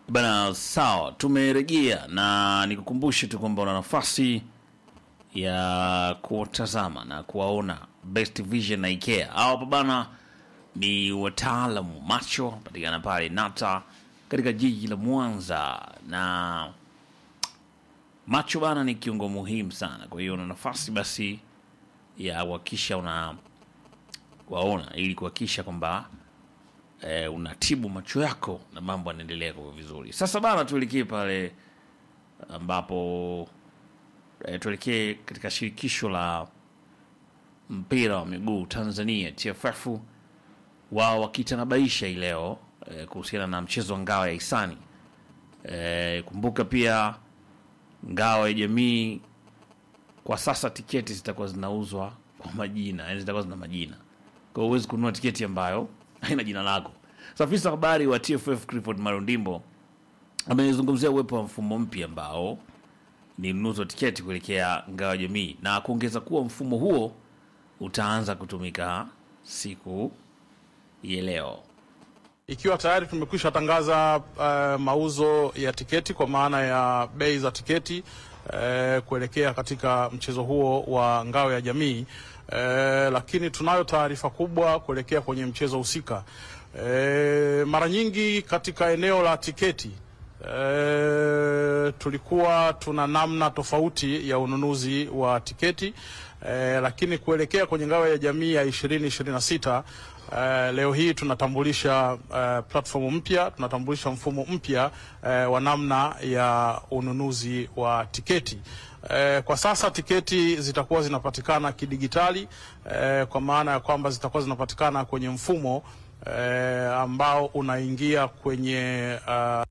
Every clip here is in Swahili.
Bana, sawa, tumerejea na nikukumbushe tu kwamba una nafasi ya kuwatazama na kuwaona Best Vision na IKEA. Hawa hapa bana ni wataalamu macho, patikana pale Nata katika jiji la Mwanza, na macho bana ni kiungo muhimu sana. Kwa hiyo una nafasi basi ya kuhakikisha una waona ili kuhakikisha kwamba eh, unatibu macho yako na mambo yanaendelea kwa vizuri. Sasa bana, tuelekee pale ambapo eh, tuelekee katika shirikisho la mpira wa miguu Tanzania TFF, wao wakitanabaisha hii leo eh, kuhusiana na mchezo wa ngao ya hisani. Eh, kumbuka pia ngao ya jamii kwa sasa tiketi zitakuwa zinauzwa kwa majina, yani zitakuwa zina majina, kwa hiyo huwezi kununua tiketi ambayo haina jina lako. Sasa afisa habari wa TFF Clifford Marundimbo amezungumzia uwepo wa mfumo mpya ambao ni mnunuzi wa tiketi kuelekea ngao ya jamii na kuongeza kuwa mfumo huo utaanza kutumika siku ya leo. Ikiwa tayari tumekwisha tangaza uh, mauzo ya tiketi kwa maana ya bei za tiketi uh, kuelekea katika mchezo huo wa ngao ya jamii uh, lakini tunayo taarifa kubwa kuelekea kwenye mchezo husika. Uh, mara nyingi katika eneo la tiketi uh, tulikuwa tuna namna tofauti ya ununuzi wa tiketi uh, lakini kuelekea kwenye ngao ya jamii ya 2026 Uh, leo hii tunatambulisha uh, platform mpya, tunatambulisha mfumo mpya uh, wa namna ya ununuzi wa tiketi. Uh, kwa sasa tiketi zitakuwa zinapatikana kidigitali uh, kwa maana ya kwamba zitakuwa zinapatikana kwenye mfumo uh, ambao unaingia kwenye uh,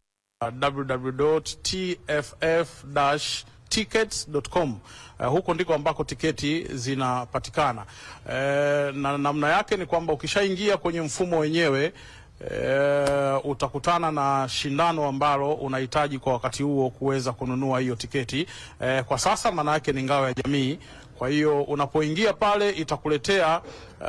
www.tff-tickets.com. Uh, huko ndiko ambako tiketi zinapatikana. Uh, na namna yake ni kwamba ukishaingia kwenye mfumo wenyewe uh, utakutana na shindano ambalo unahitaji kwa wakati huo kuweza kununua hiyo tiketi. Uh, kwa sasa maana yake ni ngao ya jamii. Kwa hiyo unapoingia pale itakuletea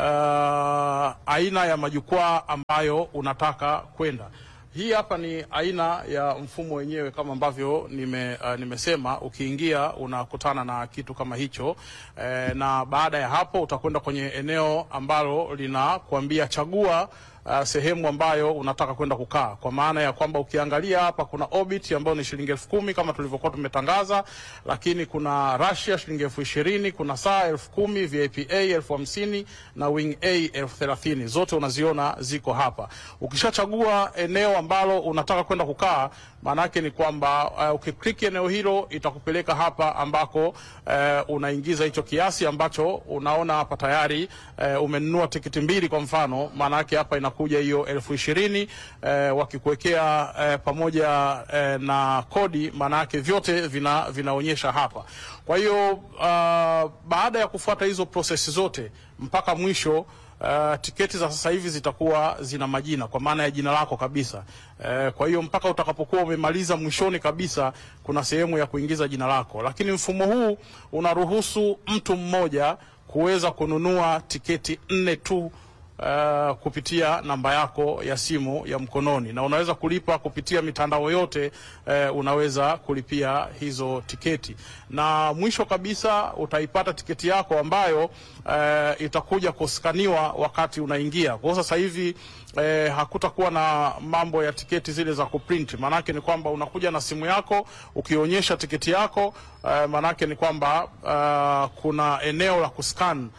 uh, aina ya majukwaa ambayo unataka kwenda. Hii hapa ni aina ya mfumo wenyewe kama ambavyo nime, uh, nimesema. Ukiingia unakutana na kitu kama hicho eh, na baada ya hapo utakwenda kwenye eneo ambalo linakuambia chagua uh, sehemu ambayo unataka kwenda kukaa, kwa maana ya kwamba ukiangalia hapa kuna Orbit ambayo ni shilingi elfu kumi kama tulivyokuwa tumetangaza, lakini kuna Russia shilingi elfu ishirini kuna saa elfu kumi VIP A elfu hamsini na Wing A elfu thelathini zote unaziona ziko hapa. Ukishachagua eneo ambalo unataka kwenda kukaa, maana yake ni kwamba uh, ukiklik eneo hilo itakupeleka hapa ambako uh, unaingiza hicho kiasi ambacho unaona hapa tayari uh, umenunua tiketi mbili kwa mfano, maana yake hapa inakuja hiyo elfu ishirini uh, wakikuwekea uh, pamoja uh, na kodi, maana yake vyote vina, vinaonyesha hapa. Kwa hiyo uh, baada ya kufuata hizo prosesi zote mpaka mwisho Uh, tiketi za sasa hivi zitakuwa zina majina kwa maana ya jina lako kabisa. Uh, kwa hiyo mpaka utakapokuwa umemaliza mwishoni kabisa, kuna sehemu ya kuingiza jina lako, lakini mfumo huu unaruhusu mtu mmoja kuweza kununua tiketi nne tu Uh, kupitia namba yako ya simu ya mkononi na unaweza kulipa kupitia mitandao yote. Uh, unaweza kulipia hizo tiketi, na mwisho kabisa utaipata tiketi yako ambayo uh, itakuja kuskaniwa wakati unaingia. Kwa sasa hivi uh, hakutakuwa na mambo ya tiketi zile za kuprint. Maanake ni kwamba unakuja na simu yako ukionyesha tiketi yako uh, maanake ni kwamba uh, kuna eneo la kuscan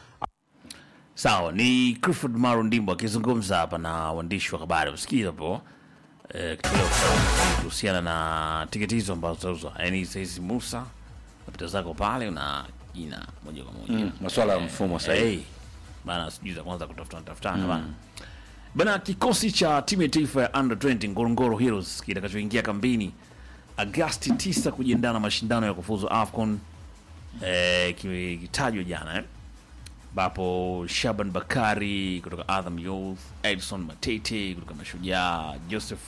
Sawa, ni Clifford Maro Ndimbo akizungumza hapa na waandishi wa habari. Msikiza hapo eh, kitoleo kuhusiana na tiketi hizo ambazo zitauzwa. Yaani sahizi Musa napita zako pale na jina moja kwa moja Mm, masuala ya mfumo sasa hivi. hey, bana, sijui za kwanza kutafutana tafutana bana bana. Kikosi cha timu ya taifa ya under 20 Ngorongoro Heroes kitakachoingia kambini Agasti 9 kujiandaa na mashindano ya kufuzu AFCON eh, kitajwa jana eh ambapo Shaban Bakari kutoka Azam Youth, Edson Matete kutoka Mashujaa, Joseph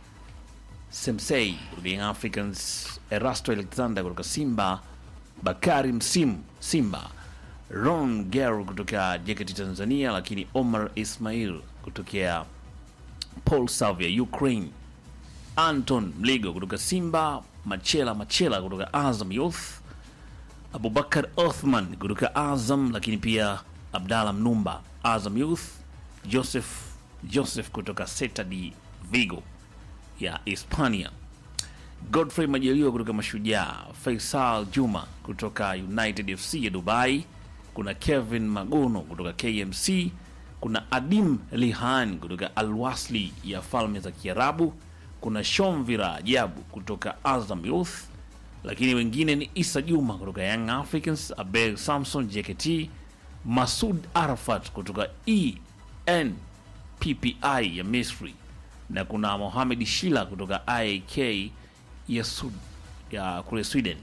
Semsei kutoka Young Africans, Erasto Alexander kutoka Simba, Bakari Msimu Simba, Ron Geru kutoka JKT Tanzania, lakini Omar Ismail kutokea Paul Savia Ukraine, Anton Mligo kutoka Simba, Machela Machela kutoka Azam Youth, Abubakar Othman kutoka Azam, lakini pia Abdalla Mnumba Azam Youth, Joseph Joseph kutoka Celta de Vigo ya Hispania, Godfrey Majaliwa kutoka Mashujaa, Faisal Juma kutoka United FC ya Dubai, kuna Kevin Magono kutoka KMC, kuna Adim Lihan kutoka Alwasli ya Falme za Kiarabu, kuna Shomvira Ajabu kutoka Azam Youth, lakini wengine ni Isa Juma kutoka Young Africans, Abel Samson JKT, Masud Arafat kutoka ENPPI ya Misri na kuna Mohamed Shila kutoka IAK ya, Sud, ya kule Sweden.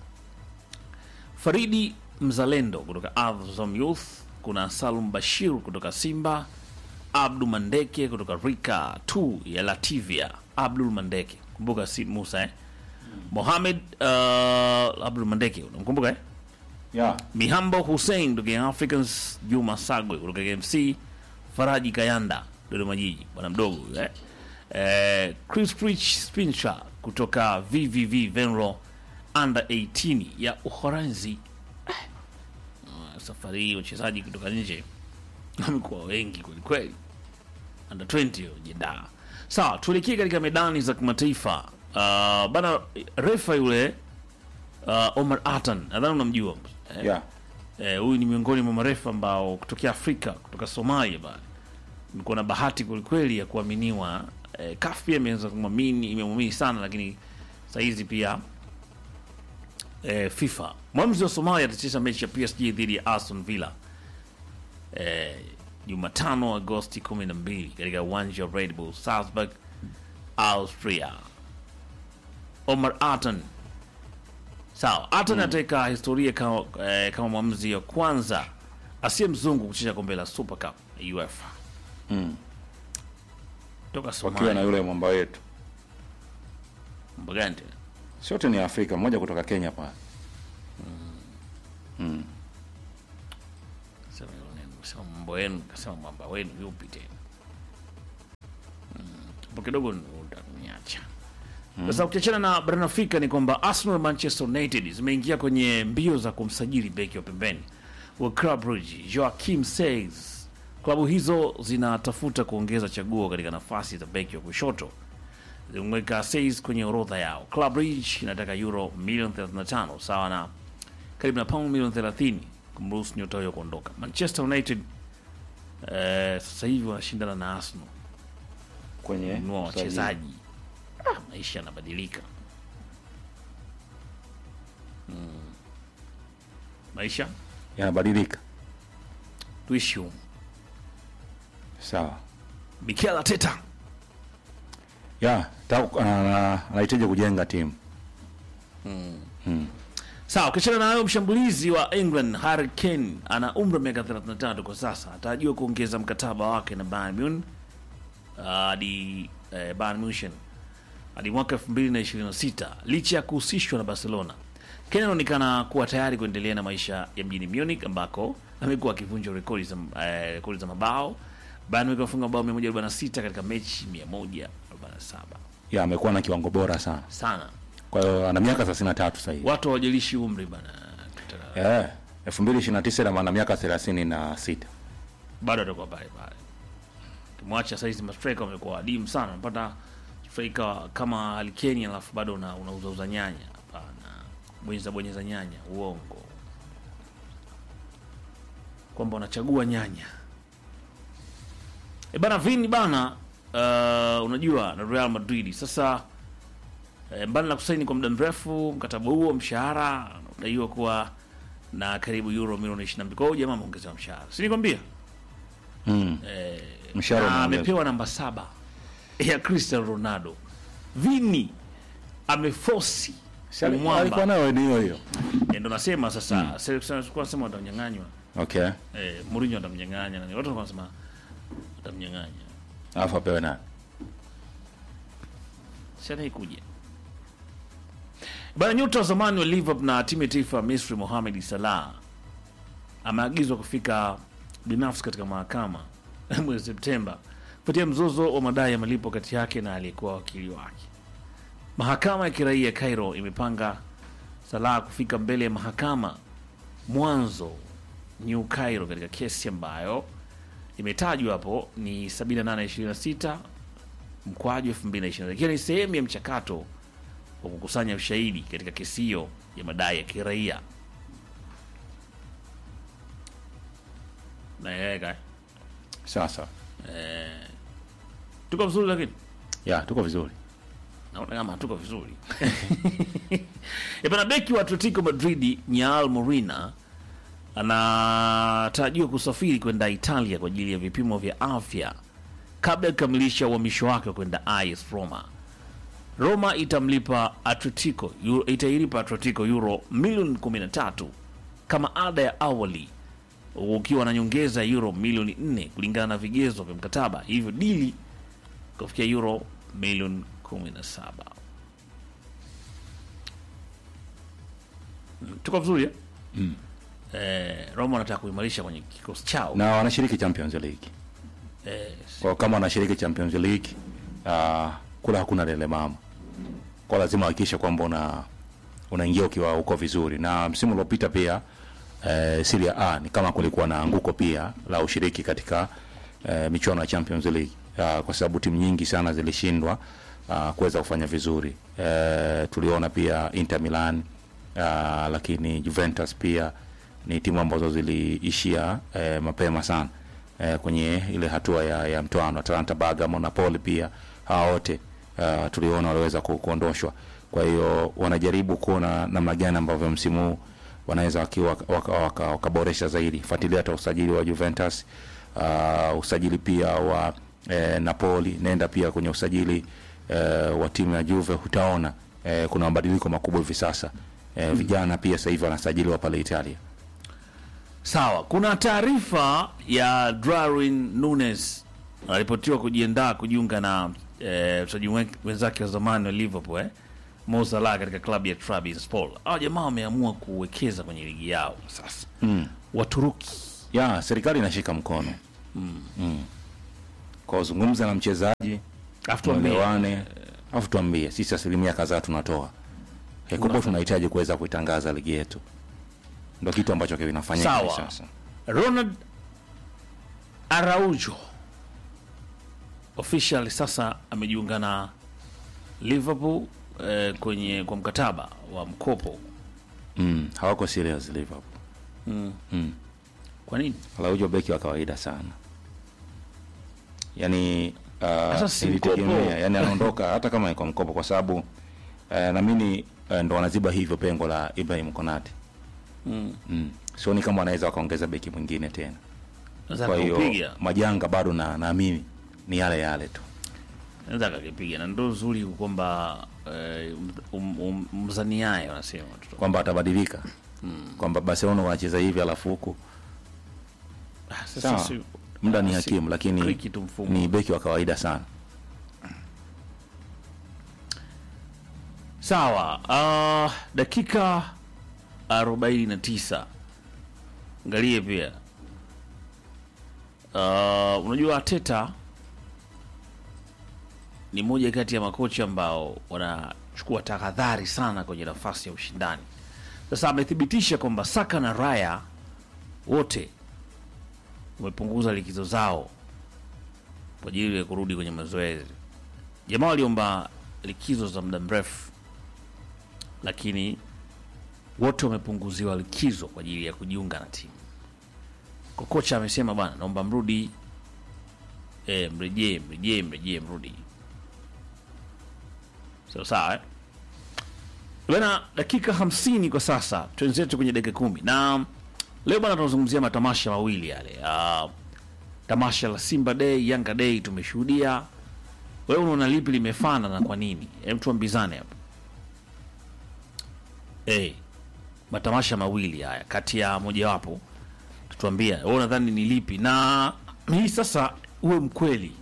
Faridi Mzalendo kutoka Azam Youth, kuna Salum Bashir kutoka Simba, Abdu Mandeke kutoka Rika 2 ya Lativia, Abdul Mandeke, kumbuka si Musa eh? Mohamed uh, Abdul Mandeke unamkumbuka eh? Yeah. Mihambo Hussein kutoka Young Africans, Juma Sagwe kutoka KMC, Faraji Kayanda Dodoma Jiji, bwana mdogo huyu, eh. Eh, Chris Rich Spinsha kutoka VVV Venro under 18 ya Uholanzi. Eh, ah, safari hii wachezaji kutoka nje wamekuwa wengi kweli kweli. Under 20 hiyo jiandaa. Sawa, tuelekee katika medani za kimataifa. Uh, bana refa yule uh, Omar Atan nadhani unamjua eh? Yeah. Eh, huyu ni miongoni mwa marefa ambao kutokea Afrika, kutoka Somalia bana. Nilikuwa na bahati kwelikweli ya kuaminiwa. Eh, CAF pia imeanza kumwamini, imemwamini sana, lakini sahizi pia eh, FIFA. Mwamuzi wa Somalia atacheza mechi ya PSG dhidi ya Aston Villa eh, Jumatano Agosti 12 katika uwanja wa Red Bull Salzburg, Austria. Omar Atan Sawa, Atan ataweka historia kama, eh, kama mwamuzi wa kwanza asiye mzungu kucheza kombe la Super Cup ya UEFA Mm. toka Wakiwa na Somalia. yule mwamba wetu. Mambo gani tena? Sote ni Afrika, mmoja kutoka Kenya pale. Sema hilo neno, sema mambo yenu, kasema mwamba wenu yupi tena? Mm, hapo kidogo utaniacha. Sasa ukiachana na barani Afrika ni kwamba Arsenal na Manchester United zimeingia kwenye mbio za kumsajili beki wa pembeni wa Club Brugge Joachim Seyss. Klabu hizo zinatafuta kuongeza chaguo katika nafasi za beki wa kushoto. Zimeweka Seyss kwenye orodha yao. Club Brugge inataka euro milioni 35 sawa na karibu na paundi milioni 30 kumruhusu nyota huyo kuondoka. Manchester United eh, sasa hivi wanashindana na Arsenal Kwenye kununua usajili. wachezaji. Ah, maisha yanabadilika. Mm. Maisha Yanabadilika. tuishi humu. Sawa. Mikel Arteta Ya, ta- ana- anahitaji kujenga timu. Sawa, ukiachana na hayo, mshambulizi wa England Harry Kane ana umri wa miaka 33 kwa sasa, atarajiwa kuongeza mkataba wake na Bayern Munich uh, hadi eh, Bayern Munich hadi mwaka 2026 licha ya kuhusishwa na Barcelona. Kane anaonekana kuwa tayari kuendelea na maisha ya mjini Munich ambako amekuwa akivunja rekodi za, eh, rekodi za mabao. Bayern Munich amefunga mabao 146 katika mechi 147 Ya, amekuwa na kiwango bora sana. sana. Kwa hiyo ana miaka 33 sasa hivi. Watu hawajalishi umri bana, Katika- Eh, 2029 na maana miaka 36. bado atakuwa pale pale. Kimwacha saizi mastrika wamekuwa adimu sana, unapata striker kama Alikeni alafu bado una, unauza uza nyanya. Hapana, bonyeza bonyeza nyanya, uongo kwamba unachagua nyanya e bana. Vini bana, uh, unajua na Real Madrid sasa e, mbali na kusaini kwa muda mrefu mkataba huo, mshahara unadaiwa kuwa na karibu euro milioni 22. Kwa hiyo jamaa ameongezewa mshahara, si nikwambia Mm. eh, Mshahara na umeongezwa. amepewa namba saba ya Cristiano Ronaldo. Vini amefosi Si ali- umwamba. alikuwa nayo ni hiyo hiyo. Eh, ndo nasema sasa mm. sema nasema watanyang'anywa Okay. eh, Mourinho atamnyang'anya na watu walikuwa wanasema atamnyang'anya Alafu apewe nani? si anaikuja bana. Nyota wa zamani wa Liverpool na timu ya taifa ya Misri Mohamed Salah ameagizwa kufika binafsi katika mahakama mwezi Septemba kufuatia mzozo wa madai ya malipo kati yake na aliyekuwa wakili wake. Mahakama ya kiraia Cairo imepanga Salah kufika mbele ya mahakama mwanzo New Cairo katika kesi ambayo imetajwa hapo ni 7826 mkwaju 2020 ikiwa ni sehemu ya mchakato wa kukusanya ushahidi katika kesi hiyo ya madai ya kiraia. Naeleweka eh? Sasa tuko vizuri, lakini ya tuko vizuri. naona kama hatuko vizuri Eh, bana beki wa Atletico Madrid Nyal Morina anatarajiwa kusafiri kwenda Italia kwa ajili ya vipimo vya afya kabla ya kukamilisha uhamisho wake wa kwenda AS Roma. Roma itamlipa Atletico euro, itailipa Atletico euro milioni 13 kama ada ya awali ukiwa na nyongeza ya euro milioni 4 kulingana na vigezo vya mkataba, hivyo dili kufikia euro milioni 17. Mm, Tuko vizuri eh? Eh, Roma wanataka kuimarisha kwenye kikosi chao Na wanashiriki Champions League. eh, Kwa kama wanashiriki Champions League, uh, kula hakuna lele mama. Kwa lazima hakikisha kwamba una unaingia ukiwa uko vizuri. Na msimu uliopita pia eh, Serie A ni kama kulikuwa na anguko pia la ushiriki katika eh, michuano ya Champions League. Uh, kwa sababu timu nyingi sana zilishindwa uh, kuweza kufanya vizuri. Eh, tuliona pia Inter Milan uh, lakini Juventus pia ni timu ambazo ziliishia eh, mapema sana eh, kwenye ile hatua ya, ya mtoano. Atalanta, Bergamo, Napoli pia hawa wote uh, tuliona waliweza ku, kuondoshwa. Kwa hiyo wanajaribu kuona namna gani ambavyo msimu huu wanaweza wakiwa wakaboresha waka, waka, waka zaidi. Fuatilia hata usajili wa Juventus uh, usajili pia wa eh, Napoli, nenda pia kwenye usajili eh, wa timu ya Juve, utaona eh, kuna mabadiliko makubwa hivi sasa eh, vijana pia sasa hivi wanasajiliwa pale Italia. Sawa, kuna taarifa ya Darwin Nunes anaripotiwa kujiandaa kujiunga na eh, mchezaji wen- wenzake wa zamani wa Liverpool eh, Mo Salah katika klabu ya Trabzonspor. Hao jamaa wameamua kuwekeza kwenye ligi yao sasa. Mm. Waturuki ya serikali inashika mkono mm. kwa uzungumza na mchezaji Alafu tuambie, tuelewane, alafu tuambie sisi asilimia kadhaa tunatoa Eh, kubwa tunahitaji kuweza kuitangaza ligi yetu, ndo kitu ambacho kinafanyika hivi Sawa. sasa. Ronald Araujo official sasa amejiunga na Liverpool eh, kwenye kwa mkataba wa mkopo. Mm. hawako serious Liverpool. Kwa nini? Araujo beki wa kawaida sana, yani Sasa uh, si ilitegemea mkopo. yani anaondoka hata kama ni kwa mkopo, kwa sababu uh, naamini uh, ndo wanaziba hivyo pengo la Ibrahim Konate Mm. mm. sioni kama wanaweza wakaongeza beki mwingine tena. Naweza Kwa hiyo akakipiga, majanga bado na naamini ni yale yale tu. naweza akakipiga, na ndo zuri kwamba eh, um, um, mzaniaye wanasema watoto. kwamba atabadilika kwamba Barcelona wanacheza hivi alafu huku Ah, sasa sawa, si- muda ni si- hakimu, lakini tricky tu mfumo. ni beki wa kawaida sana. Sawa, uh, dakika 49 angalie pia uh, unajua Ateta ni moja kati ya makocha ambao wanachukua tahadhari sana kwenye nafasi ya ushindani. Sasa amethibitisha kwamba Saka na Raya wote wamepunguza likizo zao kwa ajili ya kurudi kwenye mazoezi. Jamaa waliomba likizo za muda mrefu, lakini wote wamepunguziwa likizo kwa ajili ya kujiunga na timu. Kwa kocha amesema bwana, naomba mrudi, e, mrejee, mrejee, mrejee, mrudi. Sawa sawa eh? Bana, dakika hamsini kwa sasa, twenzetu kwenye dakika kumi na leo bana, tunazungumzia matamasha mawili yale. Uh, tamasha la Simba Day, Yanga Day tumeshuhudia. Wewe unaona lipi limefana na kwa nini? Hem, tuambizane hapa. Eh, matamasha mawili haya kati ya mojawapo tutuambia, wewe unadhani ni lipi? Na hii sasa uwe mkweli.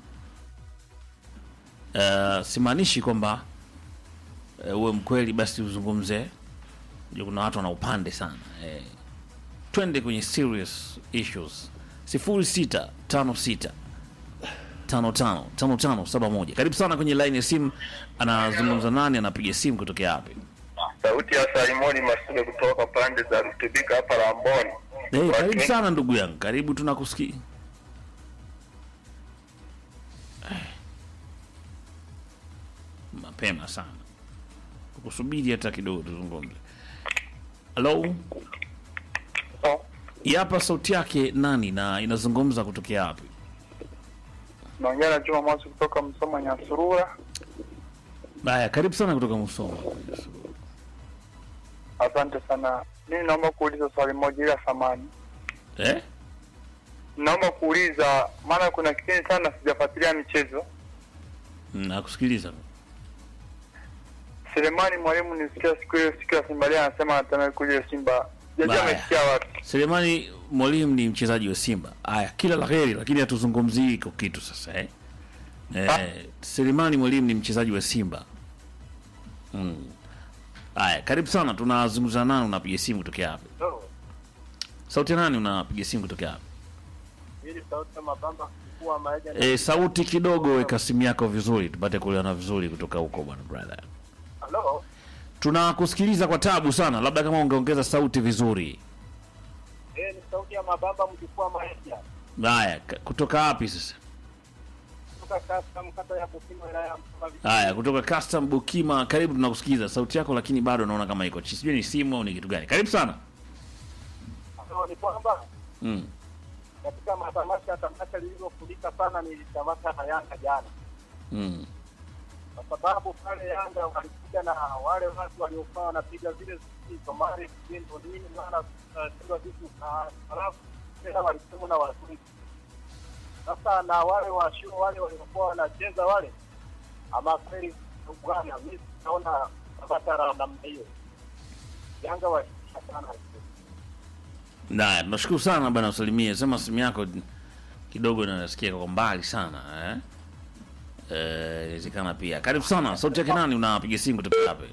Uh, simaanishi kwamba uh, uwe mkweli basi uzungumze. Unajua kuna watu wana upande sana eh. Twende kwenye serious issues. sifuri sita tano sita tano tano tano tano saba moja. Karibu sana kwenye line ya simu. Anazungumza nani? Anapiga simu kutokea wapi? Sauti ya Saimoni Masule kutoka pande za Rutubika hapa Lamboni. Hey, Watu karibu wengi- sana ndugu yangu, karibu, tunakusikia. Eh. Mapema sana, tukusubiri hata kidogo tuzungumze. Halo, Oh, hii hapa sauti yake nani na inazungumza kutokea wapi? Naongea na Juma Mwasi kutoka Msoma Nyasurura. Haya, karibu sana kutoka Musoma. Asante sana. Mimi naomba kuuliza swali moja ila samani. Eh? Naomba kuuliza maana kuna kipindi sana sijafuatilia michezo. Nakusikiliza. Selemani mwalimu nisikia siku hiyo siku ya Simba leo anasema anatamani kuja Simba. Sijajua Baya. amesikia wapi. Selemani Mwalimu ni mchezaji wa Simba. Haya, kila la heri, lakini hatuzungumzii iko kitu sasa eh. Eh, Selemani Mwalimu ni mchezaji wa Simba. Mm. Haya, karibu sana. Tunazungumza nani, unapiga simu kutokea wapi? Sauti ya nani unapiga simu kutokea wapi? Ili sauti ya mabamba kuchukua maji Eh, sauti kidogo, weka simu yako vizuri tupate kuelewana vizuri kutoka huko bwana brother. Hello. Tunakusikiliza kwa tabu sana, labda kama ungeongeza sauti vizuri. Eh, ni sauti ya mabamba mchukua maji. Haya, ka- kutoka wapi sasa? Kutoka kasa mkata ya Bukima wilaya ya Msoma. Haya, kutoka Custom Bukima, karibu. Tunakusikiza sauti yako, lakini bado naona kama iko chini, sijui ni simu au ni kitu gani. Karibu sana. Ni kwamba Mm. katika matamasha tamasha lililofurika sana ni tamasha la Yanga jana, Mm. kwa sababu pale Yanga walikuja na wale watu waliokuwa wanapiga zile ziki Somali kindo nini maana tunashindwa vitu na halafu tena walisema na wazungu. Sasa na wale washuo wale waliokuwa wanacheza wale, ama kweli bwana, mimi naona tamasha la namna hiyo Yanga walisha sana Haya, tunashukuru sana bwana, usalimie. Sema simu yako kidogo inasikia kwa mbali sana eh? Eh, inawezekana pia. Karibu sana. Sauti yake nani? Unapiga simu kutoka wapi?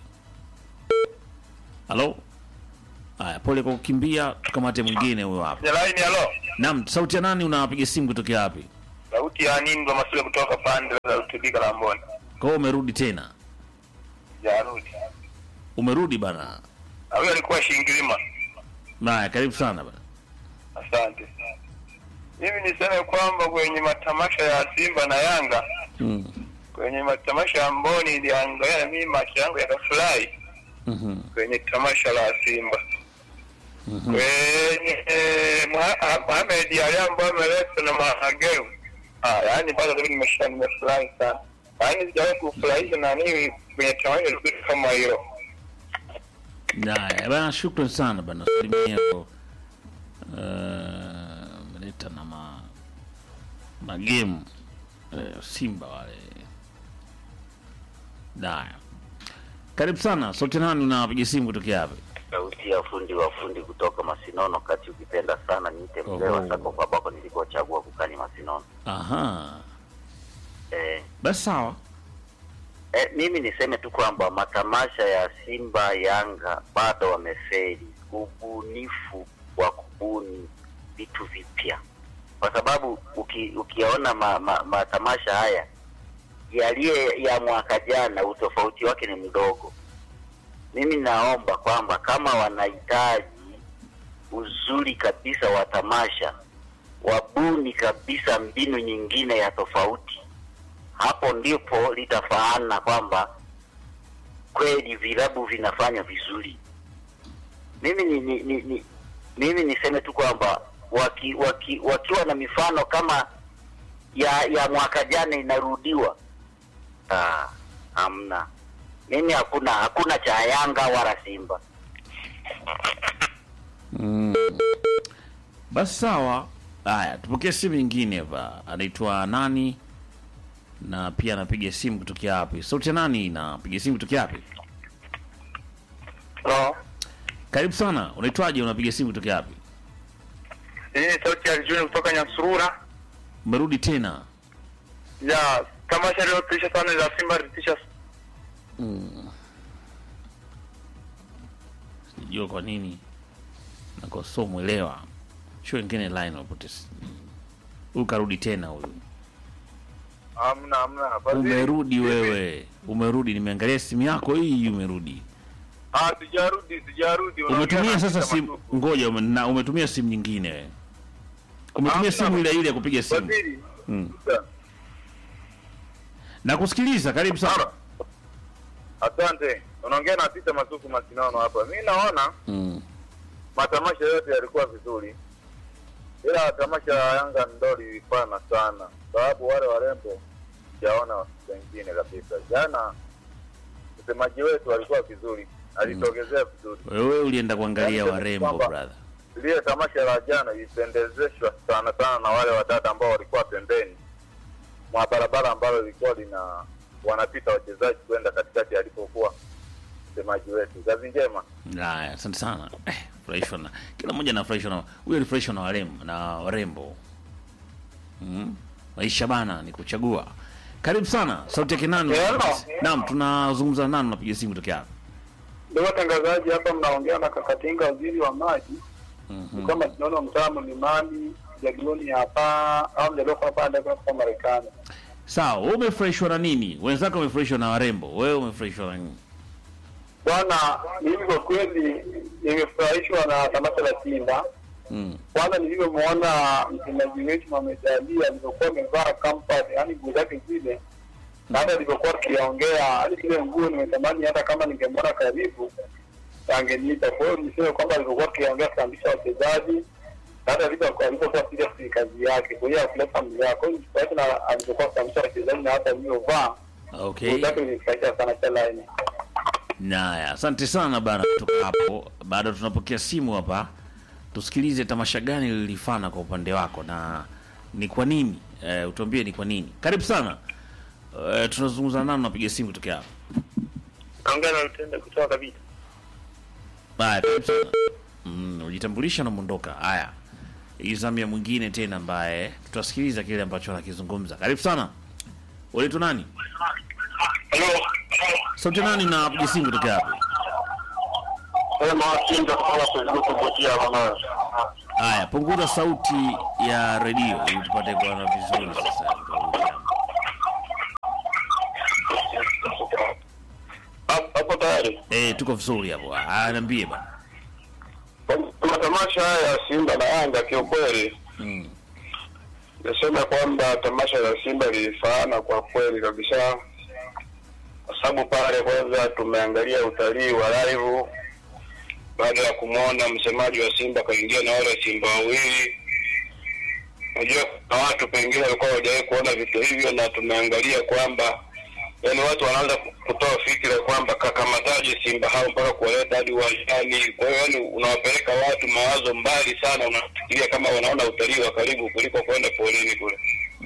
Halo. Haya, pole kwa kukimbia, tukamate mwingine huyo hapa. Line halo. Naam, sauti ya nani? Unapiga simu kutoka wapi? Sauti ya nini ndo Masule kutoka pande za Rutubika Lamboni. Kwa hiyo umerudi tena? Jarudi. Umerudi bana. Huyo alikuwa Shingilima. Haya, karibu sana bana. Asante. Mimi niseme kwamba kwenye matamasha ya Simba na Yanga, Mm. kwenye matamasha ya Mboni niliangalia mimi macho yangu yakafurahi Mhm. kwenye tamasha la Simba. Kwenye eh, Moha- Mohamed Ali ambaye ameletwa na Mahageu. Ah, yaani bado mimi nimesha nimefurahi sana. Yaani sijawahi kufurahisha na nini kwenye tamasha zuri kama hilo. Haya, bana, shukran sana bana. Salimia kwa eh, meleta na ma magemu eh, Simba wale. Haya. Karibu sana. Sauti nani unapiga simu kutokea hapa? sauti ya fundi wa fundi kutoka Masinono, kati ukipenda sana niite mzee Oho. wa sako kwa bako nilikochagua kukani Masinono. Aha. Eh, Basi sawa. eh, mimi niseme tu kwamba matamasha ya Simba Yanga bado wamefeli ubunifu wa kubuni vitu vipya, kwa sababu uki, ukiyaona ma, ma, matamasha haya yaliye ya mwaka jana utofauti wake ni mdogo. Mimi naomba kwamba kama wanahitaji uzuri kabisa wa tamasha, wabuni kabisa mbinu nyingine ya tofauti. Hapo ndipo litafaana kwamba kweli vilabu vinafanya vizuri. Mimi ni, ni, ni, ni mimi niseme tu kwamba waki, waki, wakiwa na mifano kama ya ya mwaka jana inarudiwa, ah, hamna. Mimi hakuna hakuna cha Yanga wala Simba. Mm. Basi sawa. Haya, tupokee simu nyingine hapa. Anaitwa nani? Na pia anapiga simu kutokea wapi? Sauti ya nani napiga simu kutokea wapi? Hello. Karibu sana. Unaitwaje? Unapiga simu kutokea wapi? Hii ni sauti ya Juni kutoka Nyasurura. Umerudi tena? Ya tamasha lililotisha sana la Simba lilitisha Sijua kwa nini nakoso mwelewa. Sio wengine line wapote. Huyu karudi tena huyu. Hamna, hamna. Fadhili, Umerudi vipi? wewe, umerudi. Nimeangalia simu yako hii, umerudi. Ah, sijarudi, sijarudi. Unaongea Umetumia na sasa Peter simu, Matuku. ngoja, ume- na umetumia simu nyingine wewe. Umetumia Hamna. simu ile ile ya kupiga simu. Fadhili, Mm. Sasa, Na kusikiliza, karibu sana. Halo. Asante. Unaongea na Peter Masuku Masinono hapa. Mimi naona Mm. matamasha yote yalikuwa vizuri, ila tamasha la Yanga ndo lilifana sana, sababu wale warembo sijaona wengine kabisa. Jana msemaji wetu alikuwa vizuri, alitogezea vizuri. Wewe ulienda kuangalia Yaani, warembo kwamba- brother. Lile tamasha la jana ilipendezeshwa sana sana na wale wadada ambao walikuwa pembeni mwa barabara ambalo lilikuwa lina wanapita wachezaji kwenda katikati alipokuwa msemaji wetu. Kazi njema. Haya, asante sana. Eh, furahishwa na kila mmoja anafurahishwa na huyo alifurahishwa na warembo na warembo. Mm. Maisha bana ni kuchagua. Karibu sana. Sauti yake nani? Hello. Naam, tunazungumza nani unapiga simu tokea hapa? Ndio watangazaji hapa, mnaongea na Kakatinga, waziri wa maji. Mhm. Kama tunaona mtaa mlimani jadioni hapa au mjadoko hapa ndio kwa Marekani. Sawa, wewe umefurahishwa na nini? Wenzako wamefurahishwa na warembo. Wewe umefurahishwa na nini? Bwana, mimi kwa kweli nimefurahishwa na tamasha la Simba. Mm. Kwanza nilivyomwona mchezaji wetu Mohamed Ali alivyokuwa amevaa kampani, yani nguo zake zile, na hata alivyokuwa akiongea, hadi zile nguo nimetamani hata kama ningemwona karibu angeniita. Kwa hiyo niseme kwamba alivyokuwa akiongea kufundisha wachezaji na hata alivyokuwa alivyokuwa serious ni kazi yake, kwa hiyo akuleta familia. Kwa hiyo nifurahi na alivyokuwa kufundisha wachezaji na hata alivyovaa Okay. nguo zake nilifurahisha sana cha laini. Naya, asante sana bana kutoka hapo. Bado tunapokea simu hapa. Tusikilize tamasha gani lilifana kwa upande wako na ni kwa nini? Eh, utuambie ni kwa nini. Karibu sana. Eh, tunazungumza nani unapiga simu kutokea hapa? Naongea na Lutende kutoka kabisa. Haya, karibu sana. Mm, ujitambulisha na muondoka. Haya. Hii zamu ya mwingine tena ambaye tutasikiliza kile ambacho anakizungumza. Karibu sana. Unaitwa nani? Hello. Sauti nani na piga simu kutokea hapa? Sema Kinga kutoka Facebook kupotea bwana. Haya, punguza sauti ya redio ili tupate kuona vizuri sasa. Hapo tayari. Eh, tuko vizuri hapo. Ah, niambie bana. Matamasha haya ya Simba na Yanga kiukweli, Mm. nasema kwamba tamasha la Simba lilifaana kwa kweli kabisa, kwa sababu pale kwanza tumeangalia utalii wa live baada ya kumwona msemaji wa Simba kaingia na wale Simba wawili. Unajua kuna watu pengine walikuwa hawajawahi kuona vitu hivyo, na tumeangalia kwamba yani watu wanaanza kutoa fikira kwamba kakamataje Simba hao mpaka kuwaleta hadi uwanjani. Kwa hiyo yani unawapeleka watu mawazo mbali sana, unafikiria kama wanaona utalii wa karibu kuliko kwenda porini kule.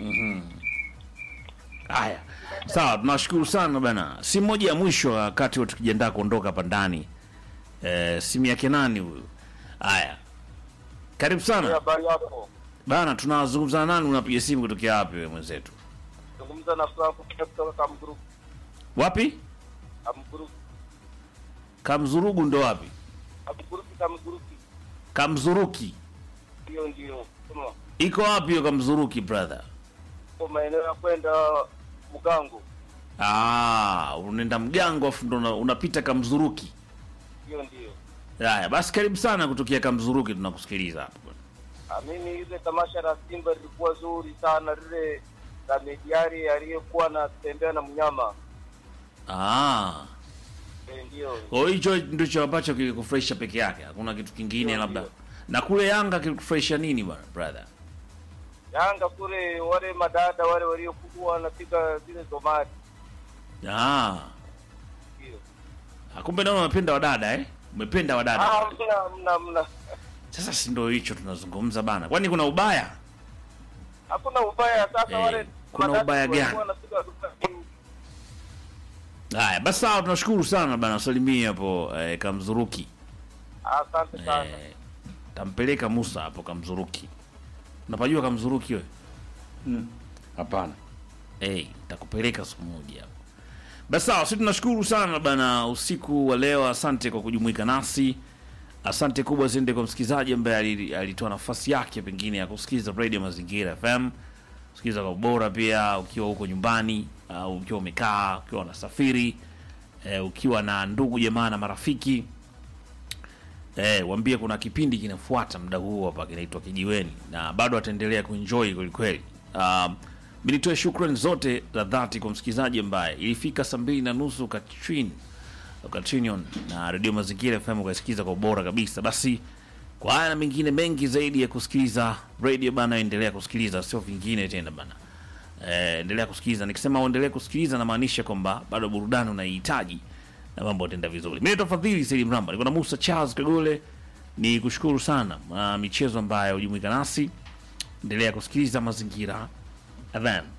Haya. Sawa, tunashukuru sana bana. Simu moja ya mwisho wakati wote tukijiandaa kuondoka hapa ndani. Eh, simu yake nani huyu? Haya. Karibu sana. Habari yako? Bana, tunazungumza na nani unapiga simu kutokea wapi wewe mwenzetu? Zungumza na Franco kutoka Kamgroup. Wapi? Kamgroup. Kamzurugu ndo wapi? Kamgroup Kamgroup. Kamzuruki. Hiyo ndio. Kama Iko wapi hiyo Kamzuruki brother? kwa maeneo ya kwenda Mugango. Ah, unaenda mgango afu ndo una- unapita Kamzuruki. Hiyo ndio. Haya, basi karibu sana kutokea Kamzuruki tunakusikiliza hapo. Ah, mimi ile tamasha la Simba lilikuwa zuri sana, lile la Mediari aliyekuwa anatembea na mnyama Ah. Eh, ndio Kwa hiyo hicho ndicho ambacho kilikufurahisha peke yake. Hakuna kitu kingine Ndio, labda. ndio. Na kule Yanga kilikufurahisha nini bwana brother? Yanga kule, wale madada wale waliokuwa wanapiga zile zomari, Ah. ndio. Ah, Kumbe naona unapenda wadada eh? Umependa wadada. Ah, mna mna mna, Sasa si ndio hicho tunazungumza bana. Kwani kuna ubaya? hakuna ubaya. Sasa Eh, wale kuna madada ubaya walikuwa gani? wanapiga zomari. Haya, basi sawa tunashukuru sana bana. Salimia hapo eh, Kamzuruki. Asante sana. Eh, tampeleka Musa hapo Kamzuruki. Unapajua Kamzuruki wewe? Hapana. Eh, takupeleka siku moja hapo. Basi sawa, sisi tunashukuru sana bana usiku wa leo. Asante kwa kujumuika nasi. Asante kubwa ziende kwa msikilizaji ambaye ali- alitoa nafasi yake pengine ya kusikiliza Radio Mazingira FM. kusikiliza kwa ubora pia ukiwa huko nyumbani au ukiwa umekaa ukiwa unasafiri eh, ukiwa na ndugu jamaa na marafiki eh, waambie kuna kipindi kinafuata muda huu hapa kinaitwa Kijiweni na bado ataendelea kuenjoy kwelikweli. Um, mi nitoe shukrani zote za dhati kwa msikilizaji ambaye ilifika saa mbili na nusu Katrin Katrinion na redio Mazingira FM ukasikiza kwa ubora kabisa. Basi kwa haya na mengine mengi zaidi ya kusikiliza radio bana, endelea kusikiliza, sio vingine tena bana. Eh, endelea kusikiliza. Nikisema uendelee kusikiliza namaanisha kwamba bado burudani unaihitaji na mambo yataenda vizuri. Mimi naitwa Fadhili Saidi Mramba, niko na Musa Charles Kagole. Ni kushukuru sana uh, michezo ambayo hujumuika nasi. Endelea kusikiliza Mazingira FM.